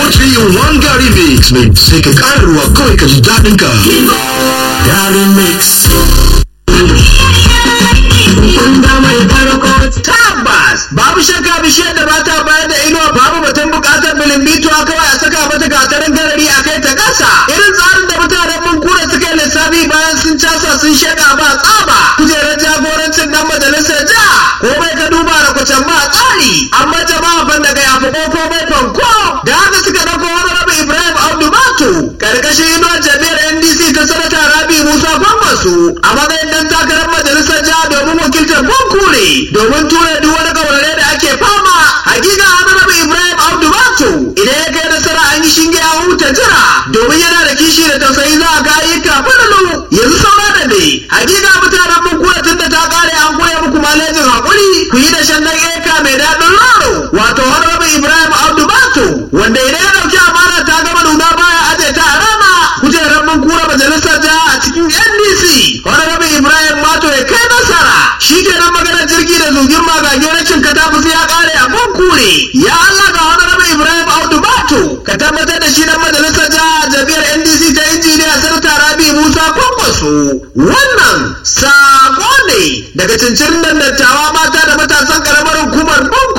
3 in 1 Gary Mix mai sai ka ƙara ruwa kawai ka ji daɗin ka. Gary Mix. Tabbas babu shakka bishiyar da ba ta bayar da inuwa babu batun bukatar bilimbituwa kawai a saka mata gatarin garari a kai ta ƙasa. Irin tsarin da mutanen mun kura suka yi lissafi bayan sun casa sun shaƙa ba tsaba. Kujerar jagorancin dan majalisar jiha ko bai ka duba da kwacen ba tsari. Amma jama'a ban daga yafi ko bai fanko. Da haka suka ɗauko wani rabu Ibrahim Abdu Batu. Karkashin inuwar jami'ar NDC ta sanata Rabi Musa Gwammasu a matsayin dan takarar majalisar jiha domin wakiltar Bunkure domin tura duk wani gaurare da ake fama hakika Honorable Ibrahim Abdu Batu idan ya kai nasara an yi shinge a huta jira domin yana da kishi da tausayi za a ga ayyuka fadalu yanzu saura da ne hakika mutanen Bunkure tun da ta kare an koya muku malejin hakuri ku yi da shan dan eka mai daɗin loro wato Honorable Ibrahim Abdu Batu wanda idan ya dauki amana ta gama nuna baya aje ta a rana kujerar Bunkure majalisar jiha a cikin NDC Honorable Ibrahim Mato ya kai nasara shi kenan maganar jirgi da zugin magage rashin katafusi ya kare a kure ya Allah ga honorable Ibrahim Audu Bato ka tabbatar da shi dan majalisar jiha jami'ar NDC ta injiniya Sarta Rabi Musa Kwankwaso wannan sako ne daga cincirin dattawa mata da matasan karamar hukumar